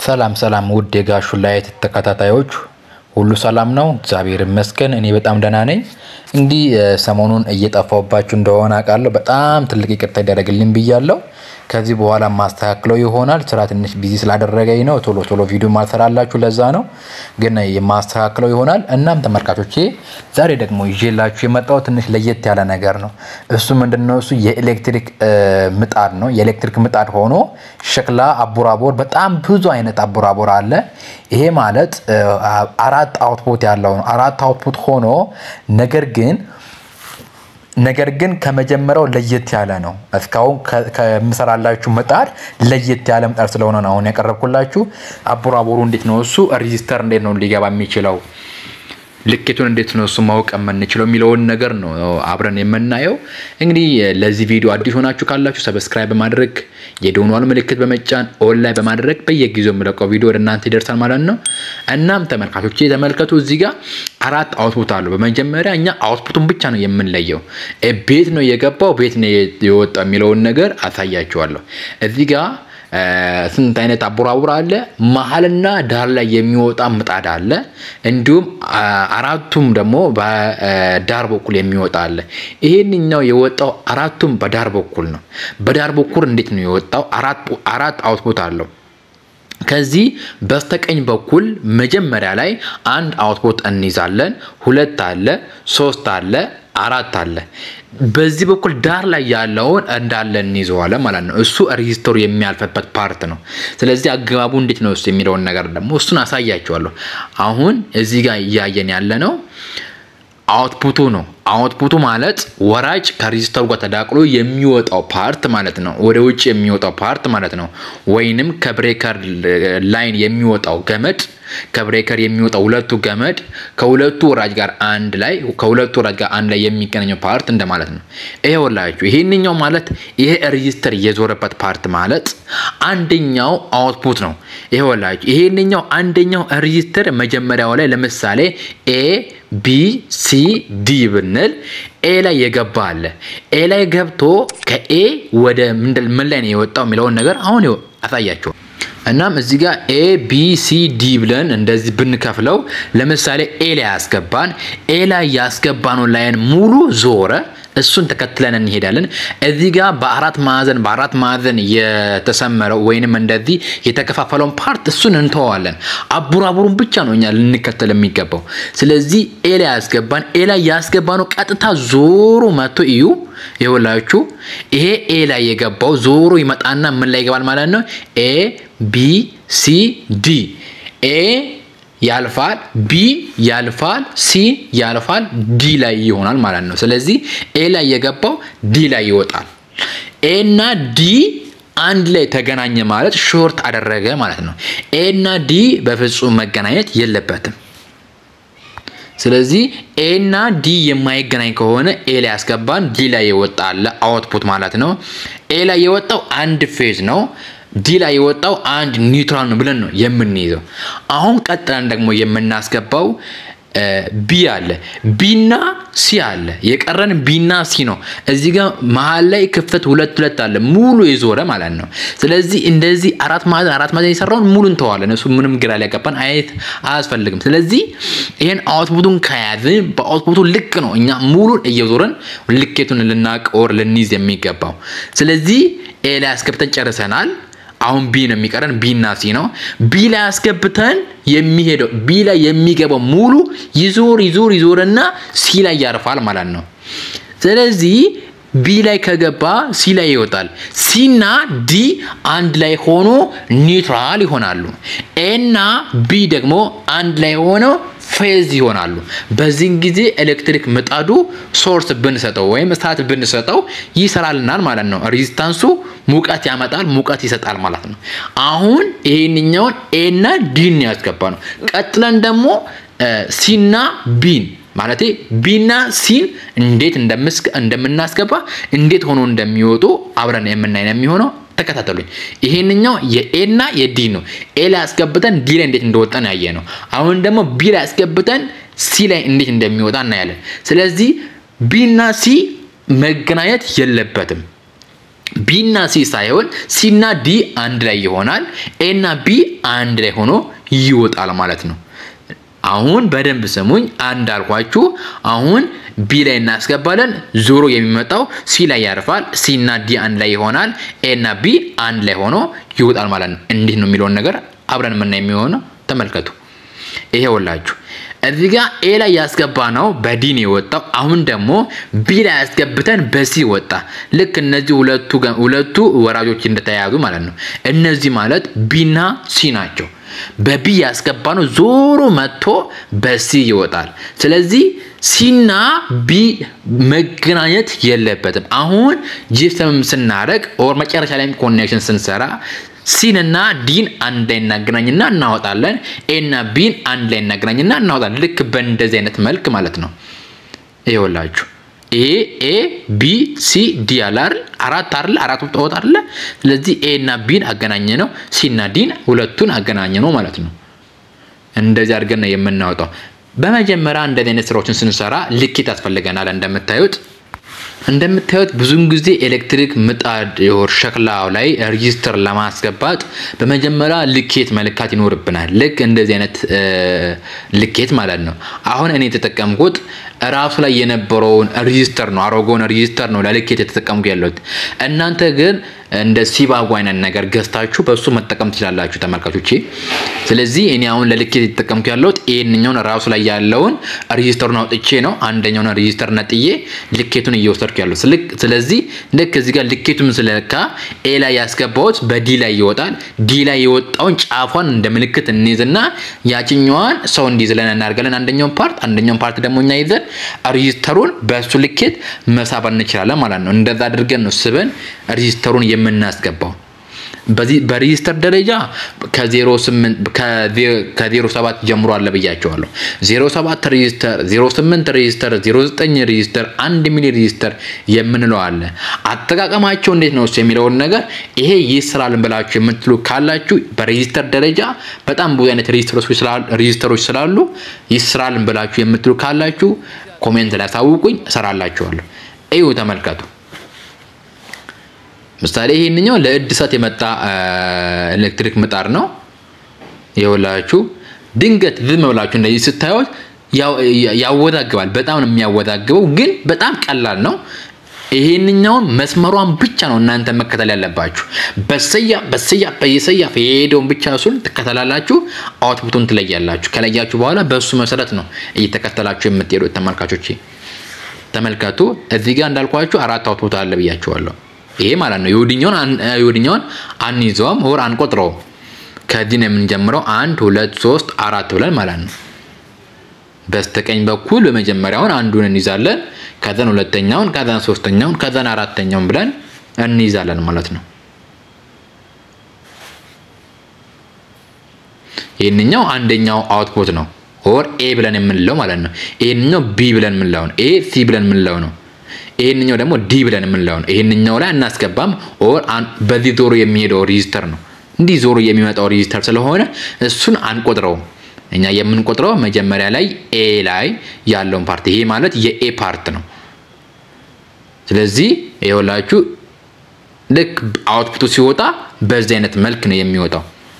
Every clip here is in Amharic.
ሰላም ሰላም ውድ የጋሹ ላይት ተከታታዮች ሁሉ ሰላም ነው፣ እግዚአብሔር ይመስገን። እኔ በጣም ደህና ነኝ። እንግዲህ ሰሞኑን እየጠፋሁባችሁ እንደሆነ አውቃለሁ። በጣም ትልቅ ይቅርታ ይደረግልኝ ብያለሁ። ከዚህ በኋላ ማስተካክለው ይሆናል። ስራ ትንሽ ቢዚ ስላደረገኝ ነው ቶሎ ቶሎ ቪዲዮ ማልሰራላችሁ፣ ለዛ ነው። ግን የማስተካክለው ይሆናል። እናም ተመልካቾቼ ዛሬ ደግሞ ይዤላችሁ የመጣው ትንሽ ለየት ያለ ነገር ነው። እሱ ምንድነው? እሱ የኤሌክትሪክ ምጣድ ነው። የኤሌክትሪክ ምጣድ ሆኖ ሸክላ አቡራቦር፣ በጣም ብዙ አይነት አቡራቦር አለ። ይሄ ማለት አራት አውትፑት ያለው ነው። አራት አውትፑት ሆኖ ነገር ግን ነገር ግን ከመጀመሪያው ለየት ያለ ነው። እስካሁን ከምሰራላችሁ ምጣድ ለየት ያለ ምጣድ ስለሆነ ነው አሁን ያቀረብኩላችሁ። አቡራቦሩ እንዴት ነው እሱ ሬዚስተር እንዴት ነው ሊገባ የሚችለው ልኬቱን እንዴት ነው እሱ ማወቅ የምንችለው የሚለውን ነገር ነው አብረን የምናየው። እንግዲህ ለዚህ ቪዲዮ አዲስ ሆናችሁ ካላችሁ ሰብስክራይብ በማድረግ የደወሏን ምልክት በመጫን ኦንላይን በማድረግ በየጊዜው የምለቀው ቪዲዮ ወደ እናንተ ይደርሳል ማለት ነው። እናም ተመልካቾች ተመልከቱ፣ እዚህ ጋር አራት አውትፑት አሉ። በመጀመሪያ እኛ አውትፑቱን ብቻ ነው የምንለየው። ቤት ነው የገባው ቤት ነው የወጣው የሚለውን ነገር አሳያችኋለሁ። እዚህ ጋር ስንት አይነት አቡራቡር አለ። መሀልና ዳር ላይ የሚወጣ ምጣድ አለ። እንዲሁም አራቱም ደግሞ በዳር በኩል የሚወጣ አለ። ይሄንኛው የወጣው አራቱም በዳር በኩል ነው። በዳር በኩል እንዴት ነው የወጣው? አራት አውትፑት አለው። ከዚህ በስተቀኝ በኩል መጀመሪያ ላይ አንድ አውትፑት እንይዛለን። ሁለት አለ፣ ሶስት አለ፣ አራት አለ። በዚህ በኩል ዳር ላይ ያለውን እንዳለ እንይዘዋለን ማለት ነው። እሱ ሬዚስተሩ የሚያልፍበት ፓርት ነው። ስለዚህ አገባቡ እንዴት ነው እሱ የሚለውን ነገር ደግሞ እሱን አሳያቸዋለሁ። አሁን እዚህ ጋር እያየን ያለ ነው አውትፑቱ ነው። አውትፑቱ ማለት ወራጭ ከሬዚስተሩ ጋር ተዳቅሎ የሚወጣው ፓርት ማለት ነው። ወደ ውጭ የሚወጣው ፓርት ማለት ነው። ወይንም ከብሬከር ላይን የሚወጣው ገመድ ከብሬከር የሚወጣው ሁለቱ ገመድ ከሁለቱ ወራጅ ጋር አንድ ላይ ከሁለቱ ወራጅ ጋር አንድ ላይ የሚገናኘው ፓርት እንደማለት ነው። ይሄ ወላችሁ ይሄንኛው ማለት ይሄ ሬዚስተር የዞረበት ፓርት ማለት አንደኛው አውትፑት ነው። ይሄ ወላችሁ ይሄንኛው አንደኛው ሬዚስተር መጀመሪያው ላይ ለምሳሌ ኤ ቢ ሲ ዲ ብንል ኤ ላይ የገባ አለ። ኤ ላይ ገብቶ ከኤ ወደ ምን ላይ ነው የወጣው የሚለውን ነገር አሁን አሳያቸው። እናም እዚህ ጋር ኤ ቢ ሲ ዲ ብለን እንደዚህ ብንከፍለው ለምሳሌ ኤ ላይ ያስገባን ኤ ላይ ያስገባነው ላይን ሙሉ ዞረ። እሱን ተከትለን እንሄዳለን። እዚህ ጋር በአራት ማዕዘን በአራት ማዕዘን የተሰመረው ወይንም እንደዚህ የተከፋፈለውን ፓርት እሱን እንተዋለን። አቡራቡሩን ብቻ ነው እኛ ልንከተል የሚገባው። ስለዚህ ኤ ላይ ያስገባን ኤ ላይ ያስገባነው ቀጥታ ዞሮ መጥቶ እዩ ይኸውላችሁ ይሄ ኤ ላይ የገባው ዞሮ ይመጣና ምን ላይ ይገባል ማለት ነው። ኤ ቢ ሲ ዲ ኤ ያልፋል ቢ ያልፋል ሲ ያልፋል ዲ ላይ ይሆናል ማለት ነው። ስለዚህ ኤ ላይ የገባው ዲ ላይ ይወጣል። ኤ እና ዲ አንድ ላይ ተገናኘ ማለት ሾርት አደረገ ማለት ነው። ኤ እና ዲ በፍጹም መገናኘት የለበትም። ስለዚህ ኤ እና ዲ የማይገናኝ ከሆነ ኤ ላይ ያስገባን ዲ ላይ የወጣ አለ አውትፑት ማለት ነው። ኤ ላይ የወጣው አንድ ፌዝ ነው። ዲ ላይ የወጣው አንድ ኒውትራል ነው ብለን ነው የምንይዘው። አሁን ቀጥለን ደግሞ የምናስገባው ቢ አለ ቢና ሲ አለ። የቀረን ቢና ሲ ነው። እዚህ ጋር መሀል ላይ ክፍተት ሁለት ሁለት አለ ሙሉ የዞረ ማለት ነው። ስለዚህ እንደዚህ አራት ማዕዘን አራት ማዕዘን የሰራውን ሙሉ እንተዋለን። እሱ ምንም ግራ ሊያጋባን አይነት አያስፈልግም። ስለዚህ ይሄን አውትፑቱን ከያዝን በአውትፑቱ ልክ ነው እኛ ሙሉን እየዞረን ልኬቱን ልናቅ ወር ልንይዝ የሚገባው። ስለዚህ ኤ ላይ አስገብተን ጨርሰናል። አሁን ቢ ነው የሚቀረን። ቢ እና ሲ ነው። ቢ ላይ አስገብተን የሚሄደው ቢ ላይ የሚገባው ሙሉ ይዞር ይዞር ይዞርና ሲ ላይ ያርፋል ማለት ነው። ስለዚህ ቢ ላይ ከገባ ሲ ላይ ይወጣል። ሲና ዲ አንድ ላይ ሆኖ ኒውትራል ይሆናሉ። ኤና ቢ ደግሞ አንድ ላይ ሆነው ፌዝ ይሆናሉ። በዚህን ጊዜ ኤሌክትሪክ ምጣዱ ሶርስ ብንሰጠው ወይም እሳት ብንሰጠው ይሰራልናል ማለት ነው። ሬዚስታንሱ ሙቀት ያመጣል፣ ሙቀት ይሰጣል ማለት ነው። አሁን ይሄንኛውን ኤና ዲን ያስገባ ነው። ቀጥለን ደግሞ ሲና ቢን ማለት ቢና ሲን እንዴት እንደምናስገባ እንዴት ሆኖ እንደሚወጡ አብረን የምናይ ነው የሚሆነው። ተከታተሉኝ። ይሄንኛው የኤና የዲ ነው። ኤ ላይ አስገብተን ዲ ላይ እንዴት እንደወጣን ያየ ነው። አሁን ደግሞ ቢ ላይ አስገብተን ሲ ላይ እንዴት እንደሚወጣ እናያለን። ስለዚህ ቢና ሲ መገናኘት የለበትም። ቢና ሲ ሳይሆን ሲና ዲ አንድ ላይ ይሆናል። ኤና ቢ አንድ ላይ ሆኖ ይወጣል ማለት ነው። አሁን በደንብ ስሙኝ። አንድ አልኳችሁ። አሁን ቢ ላይ እናስገባለን። ዞሮ የሚመጣው ሲ ላይ ያርፋል። ሲ እና ዲ አንድ ላይ ይሆናል። ኤ እና ቢ አንድ ላይ ሆኖ ይወጣል ማለት ነው። እንዲህ ነው የሚለውን ነገር አብረን የምናይ የሚሆነው ተመልከቱ። ይሄ ወላችሁ እዚህ ጋር ኤ ላይ ያስገባ ነው በዲ ነው የወጣው። አሁን ደግሞ ቢ ላይ ያስገብተን በሲ ወጣ። ልክ እነዚህ ሁለቱ ሁለቱ ወራጆች እንደተያያዙ ማለት ነው። እነዚህ ማለት ቢና ሲ ናቸው። በቢ ያስገባ ነው ዞሮ መጥቶ በሲ ይወጣል። ስለዚህ ሲና ቢ መገናኘት የለበትም። አሁን ጂፕሰም ስናደርግ ኦር መጨረሻ ላይም ኮኔክሽን ስንሰራ ሲን እና ዲን አንድ ላይ እናገናኝና እናወጣለን። ኤ እና ቢን አንድ ላይ እናገናኝና እናወጣለን። ልክ በእንደዚህ አይነት መልክ ማለት ነው። ይኸውላችሁ ኤ ኤ ቢ ሲ ዲ አለ አይደል? አራት አይደል? አራት ወጣ አይደል? ስለዚህ ኤ እና ቢን አገናኘ ነው። ሲ እና ዲን ሁለቱን አገናኘ ነው ማለት ነው። እንደዚህ አድርገን ነው የምናወጣው። በመጀመሪያ እንደዚህ አይነት ስራዎችን ስንሰራ ልኬት ያስፈልገናል። እንደምታዩት እንደምታዩት ብዙውን ጊዜ ኤሌክትሪክ ምጣድ የሆር ሸክላው ላይ ሬጂስተር ለማስገባት በመጀመሪያ ልኬት መለካት ይኖርብናል። ልክ እንደዚህ አይነት ልኬት ማለት ነው። አሁን እኔ የተጠቀምኩት ራሱ ላይ የነበረውን ሬጂስተር ነው፣ አሮጌውን ሬጂስተር ነው ለልኬት የተጠቀምኩ ያለሁት። እናንተ ግን እንደ ሲባጎ አይነት ነገር ገዝታችሁ በሱ መጠቀም ትችላላችሁ ተመልካቾቼ። ስለዚህ እኔ አሁን ለልኬት የተጠቀምኩ ያለሁት ይህንኛውን ራሱ ላይ ያለውን ሬጂስተሩን አውጥቼ ነው አንደኛውን ሬጂስተር ነጥዬ ልኬቱን እየወሰድኩ ያለው። ስለዚህ ልክ እዚህ ጋር ልኬቱን ስለካ ኤ ላይ ያስገባሁት በዲ ላይ ይወጣል። ዲ ላይ የወጣውን ጫፏን እንደ ምልክት እንይዝና ያችኛዋን ሰው እንዲይዝለን እናደርጋለን። አንደኛውን ፓርት አንደኛውን ፓርት ደግሞ እኛ ይዘን ሬጂስተሩን በእሱ ልኬት መሳብ እንችላለን ማለት ነው። እንደዛ አድርገን ነው ስበን ሬጂስተሩን የምናስገባው። በዚህ በሬጂስተር ደረጃ ከ07 ጀምሮ አለ ብያቸዋለሁ። 07 ሬጂስተር፣ 08 ሬጂስተር፣ 09 ሬጂስተር፣ 1 ሚሊ ሬጂስተር የምንለው አለ። አጠቃቀማቸው እንዴት ነው የሚለውን ነገር ይሄ ይስራልን ብላችሁ የምትሉ ካላችሁ በሬጂስተር ደረጃ በጣም ብዙ አይነት ሬጂስተሮች ስላሉ ይስራልን ብላችሁ የምትሉ ካላችሁ ኮሜንት ላይ አሳውቁኝ፣ እሰራላችኋለሁ። እዩ ተመልከቱ። ምሳሌ ይሄንኛው ለእድሳት የመጣ ኤሌክትሪክ ምጣድ ነው። ይኸውላችሁ ድንገት ዝም ብላችሁ እንደዚህ ስታዩት ያወዛግባል። በጣም ነው የሚያወዛግበው፣ ግን በጣም ቀላል ነው። ይሄንኛውን መስመሯን ብቻ ነው እናንተ መከተል ያለባችሁ። በሰያ በሰያ በየሰያፍ የሄደውን ብቻ እሱን ትከተላላችሁ። አውትፑቱን ትለያላችሁ። ከለያችሁ በኋላ በእሱ መሰረት ነው እየተከተላችሁ የምትሄዱት። ተመልካቾች ተመልከቱ። እዚህ ጋር እንዳልኳችሁ አራት አውትፑት አለ ብያችኋለሁ። ይሄ ማለት ነው የወዲኛውን የወዲኛውን አንይዘውም ወር አንቆጥረውም። ከዚህ ነው የምንጀምረው። አንድ ሁለት ሶስት አራት ብለን ማለት ነው። በስተቀኝ በኩል በመጀመሪያውን አንዱን እንይዛለን፣ ከዛን ሁለተኛውን፣ ከዛን ሶስተኛውን፣ ከዛን አራተኛውን ብለን እንይዛለን ማለት ነው። ይህንኛው አንደኛው አውትፑት ነው ኦር ኤ ብለን የምንለው ማለት ነው። ይህንኛው ቢ ብለን የምንለው ነው። ኤ ሲ ብለን የምንለው ነው። ይህንኛው ደግሞ ዲ ብለን የምንለው ነው። ይህንኛው ላይ እናስገባም። ኦር በዚህ ዞሮ የሚሄደው ሬጂስተር ነው። እንዲህ ዞሮ የሚመጣው ሬጂስተር ስለሆነ እሱን አንቆጥረውም። እኛ የምንቆጥረው መጀመሪያ ላይ ኤ ላይ ያለውን ፓርት፣ ይሄ ማለት የኤ ፓርት ነው። ስለዚህ ይኸውላችሁ ልክ አውትፑቱ ሲወጣ በዚህ አይነት መልክ ነው የሚወጣው።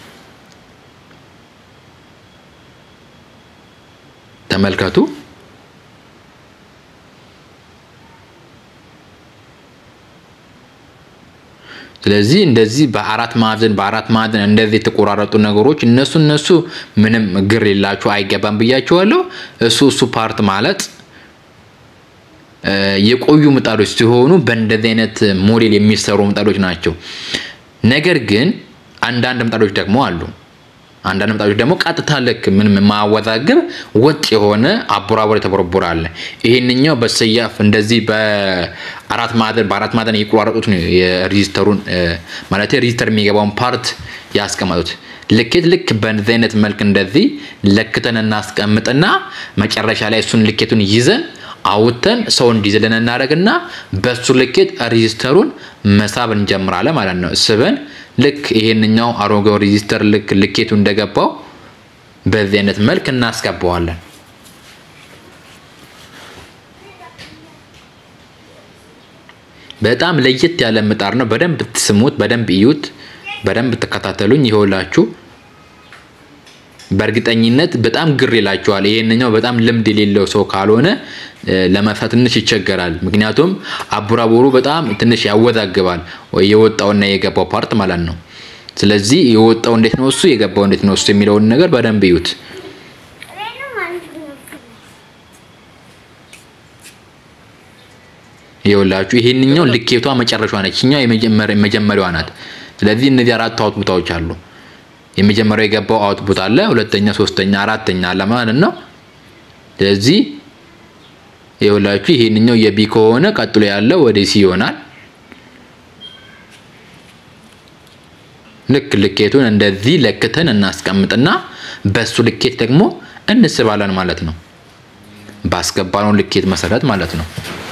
ተመልከቱ። ስለዚህ እንደዚህ በአራት ማዕዘን በአራት ማዕዘን እንደዚህ የተቆራረጡ ነገሮች እነሱ እነሱ ምንም ግር የላችሁ አይገባም ብያችኋለሁ። እሱ እሱ ፓርት ማለት የቆዩ ምጣዶች ሲሆኑ በእንደዚህ አይነት ሞዴል የሚሰሩ ምጣዶች ናቸው። ነገር ግን አንዳንድ ምጣዶች ደግሞ አሉ። አንዳንድ ምጣዶች ደግሞ ቀጥታ ልክ ምንም የማያወዛግብ ወጥ የሆነ አቦራቦር የተቦረቦረ አለ። ይሄንኛው በሰያፍ እንደዚህ በአራት ማዕዘን በአራት ማዕዘን የቆራረጡት ነው የሬጂስተሩን ማለት ሬጂስተር የሚገባውን ፓርት ያስቀመጡት። ልኬት ልክ በዚህ አይነት መልክ እንደዚህ ለክተን እናስቀምጥና መጨረሻ ላይ እሱን ልኬቱን ይዘን አውጥተን ሰው እንዲዝልን እናደርግና በሱ ልኬት ሬጂስተሩን መሳብ እንጀምራለን ማለት ነው ስበን ልክ ይሄንኛው አሮጌው ሬጂስተር ልክ ልኬቱ እንደገባው በዚህ አይነት መልክ እናስገባዋለን። በጣም ለየት ያለ ምጣድ ነው። በደንብ ትስሙት፣ በደንብ እዩት፣ በደንብ ተከታተሉኝ። ይኸውላችሁ በእርግጠኝነት በጣም ግር ይላችኋል። ይሄንኛው በጣም ልምድ የሌለው ሰው ካልሆነ ለመፍታት ትንሽ ይቸገራል። ምክንያቱም አቡራቡሩ በጣም ትንሽ ያወዛግባል፣ የወጣውና የገባው ፓርት ማለት ነው። ስለዚህ የወጣው እንዴት ነው እሱ የገባው እንዴት ነው እሱ የሚለውን ነገር በደንብ እዩት። ይኸውላችሁ ይሄንኛው ልኬቷ መጨረሻዋ ነች። እኛው የመጀመሪያዋ ናት። ስለዚህ እነዚህ አራት አውትፑቶች አሉ። የመጀመሪያው የገባው አውትፑት አለ፣ ሁለተኛ፣ ሶስተኛ፣ አራተኛ አለ ማለት ነው። ስለዚህ ይኸውላችሁ ይሄንኛው የቢ ከሆነ ቀጥሎ ያለው ወደ ሲ ይሆናል። ልክ ልኬቱን እንደዚህ ለክተን እናስቀምጥና በሱ ልኬት ደግሞ እንስባለን ማለት ነው። ባስገባነው ልኬት መሰረት ማለት ነው።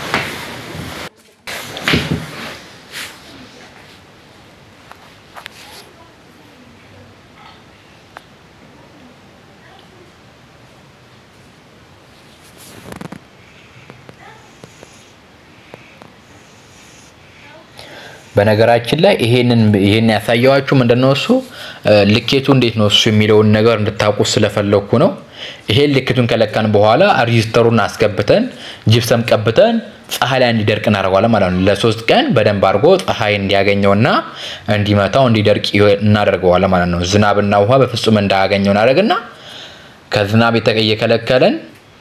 በነገራችን ላይ ይሄንን ይሄን ያሳየዋችሁ ምንድነው እሱ ልኬቱ እንዴት ነው እሱ የሚለውን ነገር እንድታውቁ ስለፈለኩ ነው። ይሄን ልኬቱን ከለካን በኋላ ሬጂስተሩን አስገብተን ጅብሰም ቀብተን ፀሐይ ላይ እንዲደርቅ እናደርገዋለን ማለት ነው። ለሶስት ቀን በደንብ አድርጎ ፀሐይ እንዲያገኘውና እንዲመታው እንዲደርቅ እናደርገዋለን ማለት ነው። ዝናብና ውሃ በፍጹም እንዳያገኘው እናደርግና ከዝናብ እየከለከለን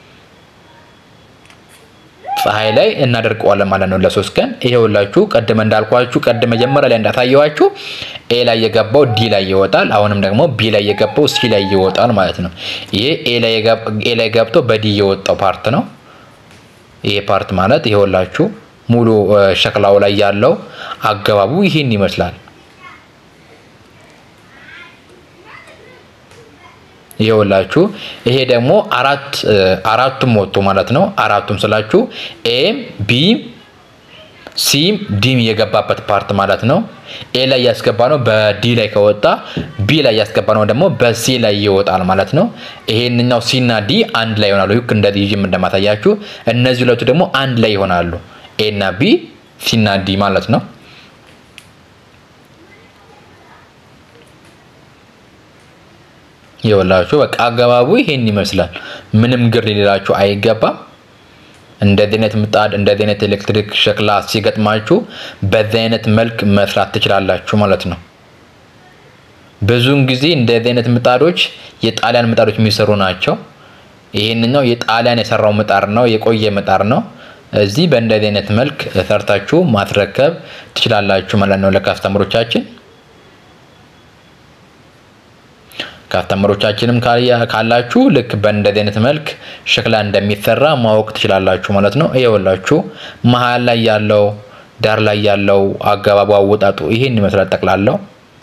ፀሐይ ላይ እናደርቀዋለን ማለት ነው ለሶስት ቀን። ይሄውላችሁ ቀድመ እንዳልኳችሁ ቀድመ መጀመሪያ ላይ እንዳሳየዋችሁ ኤ ላይ የገባው ዲ ላይ ይወጣል። አሁንም ደግሞ ቢ ላይ የገባው ሲ ላይ ይወጣል ማለት ነው። ይሄ ኤ ላይ ገብቶ በዲ የወጣው ፓርት ነው። ይሄ ፓርት ማለት ይሄውላችሁ ሙሉ ሸክላው ላይ ያለው አገባቡ ይሄን ይመስላል። ይኸውላችሁ ይሄ ደግሞ አራት አራቱም ወጡ ማለት ነው። አራቱም ስላችሁ ኤም ቢም ሲም ዲም የገባበት ፓርት ማለት ነው። ኤ ላይ ያስገባ ነው በዲ ላይ ከወጣ ቢ ላይ ያስገባ ነው ደግሞ በሲ ላይ ይወጣል ማለት ነው። ይሄንኛው ሲ እና ዲ አንድ ላይ ይሆናሉ። ልክ እንደዚህ ይዤም እንደማሳያችሁ እነዚህ ሁለቱ ደግሞ አንድ ላይ ይሆናሉ። ኤ እና ቢ ሲ እና ዲ ማለት ነው። ይኸውላችሁ በቃ አገባቡ ይሄን ይመስላል። ምንም ግር ሊላችሁ አይገባም። እንደዚህ አይነት ምጣድ እንደዚህ አይነት ኤሌክትሪክ ሸክላ ሲገጥማችሁ በዚህ አይነት መልክ መስራት ትችላላችሁ ማለት ነው። ብዙውን ጊዜ እንደዚህ አይነት ምጣዶች የጣሊያን ምጣዶች የሚሰሩ ናቸው። ይሄንኛው የጣሊያን የሰራው ምጣድ ነው፣ የቆየ ምጣድ ነው። እዚህ በእንደዚህ አይነት መልክ ሰርታችሁ ማስረከብ ትችላላችሁ ማለት ነው ለካስተምሮቻችን። ካስተመሮቻችንም ካላችሁ ልክ በእንደዚህ አይነት መልክ ሸክላ እንደሚሰራ ማወቅ ትችላላችሁ ማለት ነው። ይኸውላችሁ መሀል ላይ ያለው ዳር ላይ ያለው አገባቡ አወጣጡ ይሄን ይመስላል ጠቅላላው።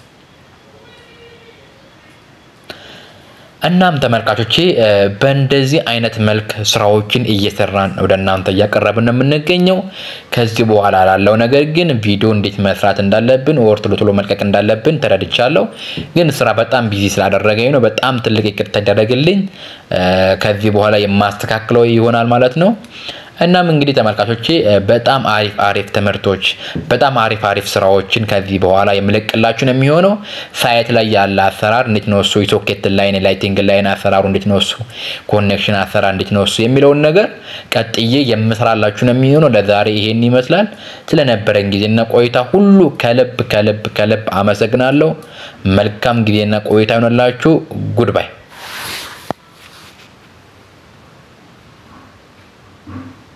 እናም ተመልካቾቼ በእንደዚህ አይነት መልክ ስራዎችን እየሰራን ወደ እናንተ እያቀረብን ነው የምንገኘው። ከዚህ በኋላ ላለው ነገር ግን ቪዲዮ እንዴት መስራት እንዳለብን ወር ቶሎ ቶሎ መልቀቅ እንዳለብን ተረድቻለሁ። ግን ስራ በጣም ቢዚ ስላደረገኝ ነው። በጣም ትልቅ ይቅርታ ይደረግልኝ። ከዚህ በኋላ የማስተካክለው ይሆናል ማለት ነው። እናም እንግዲህ ተመልካቾቼ በጣም አሪፍ አሪፍ ትምህርቶች በጣም አሪፍ አሪፍ ስራዎችን ከዚህ በኋላ የምለቅላችሁ ነው የሚሆነው። ሳይት ላይ ያለ አሰራር እንዴት ነው እሱ፣ የሶኬት ላይን ላይቲንግ ላይን አሰራሩ እንዴት ነው እሱ፣ ኮኔክሽን አሰራር እንዴት ነው እሱ የሚለውን ነገር ቀጥዬ የምሰራላችሁ ነው የሚሆነው። ለዛሬ ይሄን ይመስላል። ስለነበረን ጊዜና ቆይታ ሁሉ ከልብ ከልብ ከልብ አመሰግናለሁ። መልካም ጊዜና ቆይታ ይሆንላችሁ። ጉድባይ